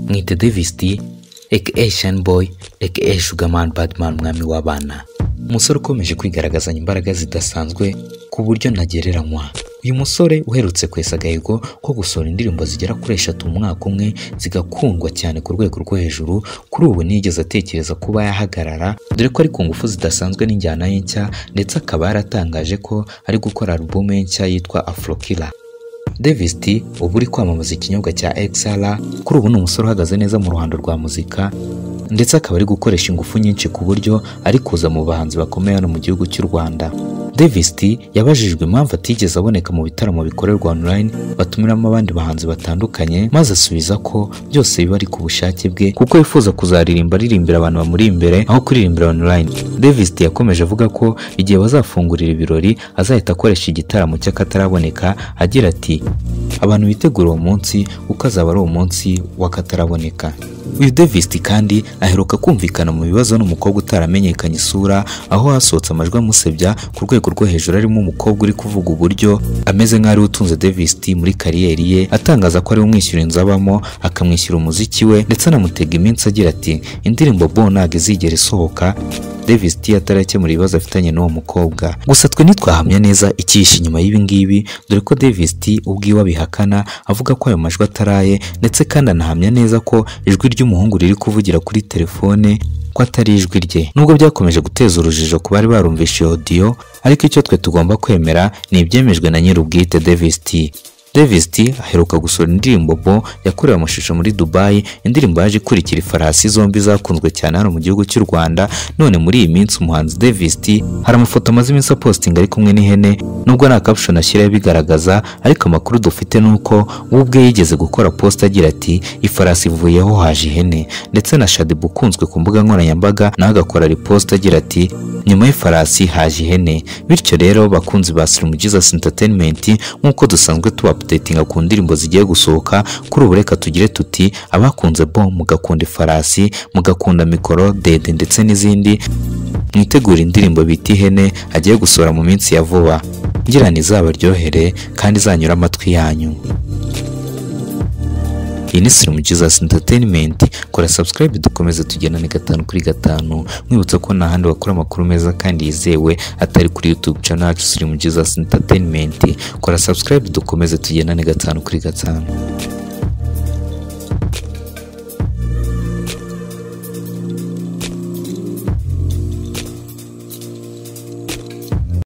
mwite Davis D aka Shine Boy aka Sugar Man Badman umwami w'abana umusore ukomeje kwigaragazanya imbaraga zidasanzwe ku buryo ntagereranywa uyu musore uherutse kwesa agahigo ko gusohora indirimbo zigera kuri eshatu mu mwaka umwe zigakundwa cyane ku rwego rwo hejuru kuri ubu ntiyigeze atekereza kuba yahagarara dore ko ari ku ngufu zidasanzwe n'injyana ye nshya ndetse akaba yaratangaje ko ari gukora alubumu ye nshya yitwa Afrokiller Davis T ubu uri kwamamaza ikinyobwa cya XR kuri ubu ni umusore uhagaze neza mu ruhando rwa muzika ndetse akaba ari gukoresha ingufu nyinshi ku buryo ari kuza mu bahanzi bakomeye hano mu gihugu cy'u Rwanda Davis T yabajijwe impamvu atigeze aboneka mu bitaramo bikorerwa online batumiramo abandi bahanzi batandukanye maze asubiza ko byose biba ari ku bushake bwe kuko yifuza kuzaririmba aririmbira abantu bamuri imbere aho kuririmbira online Davis T yakomeje avuga ko igihe bazafungurira ibirori azahita akoresha igitaramo cy'akataraboneka agira ati abantu bitegura uwo munsi kuko azaba ari umunsi w'akataraboneka uyu Davis T kandi aheruka kumvikana mu bibazo n'umukobwa utaramenyekanye isura aho hasohotse amajwi amusebya ku rwego rwo hejuru arimo umukobwa uri kuvuga uburyo ameze nk'ari utunze Davis T muri kariyeri ye atangaza ko ari umwishyura inzu abamo akamwishyura umuziki we ndetse anamutega iminsi agira ati indirimbo bo ntabwo izigera isohoka Davis T atarakemura ibibazo afitanye n'uwo mukobwa gusa twe ntitwahamya neza icyihishe inyuma y'ibi ngibi dore ko Davis T ubwiwe abihakana avuga ko ayo majwi ataraye ndetse kandi anahamya neza ko ijwi ry'umuhungu riri kuvugira kuri telefone ko atari ijwi rye nubwo byakomeje guteza urujijo ku bari barumvishe iyo audio ariko icyo twe tugomba kwemera ni ibyemejwe na nyir'ubwite Davis T Davis T aheruka gusohora indirimbo Bo yakorewe amashusho muri Dubai indirimbo yaje ikurikira ifarasi zombi zakunzwe cyane hano mu gihugu cy'u Rwanda none muri iyi minsi umuhanzi Davis T hari amafoto amaze iminsi apostinga ari kumwe n'ihene nubwo nta caption ashyiraho ibigaragaza ariko amakuru dufite ni uko we ubwe yigeze gukora post agira ati ifarasi ivuyeho haje ihene ndetse na Shadib ukunzwe ku mbuga nkoranyambaga nawe agakora repost agira ati nyuma y'ifarasi haje ihene bityo rero bakunzi ba Slim Jesus Entertainment nk'uko dusanzwe tubapdatinga ku ndirimbo zigiye gusohoka kuri ubu reka tugire tuti abakunze bo mugakunda ifarasi mugakunda mikoro dede ndetse n'izindi mwitegura indirimbo bita ihene agiye gusohora mu minsi ya vuba ngira ngo izabaryohere kandi izanyura amatwi yanyu iyi ni Slim Jesus Entertainment kora subscribe dukomeze tugendane gatanu kuri gatanu mwibutsa ko nta handi wakora amakuru meza kandi yizewe atari kuri YouTube channel yacu Slim Jesus Entertainment kora subscribe dukomeze tugendane gatanu kuri gatanu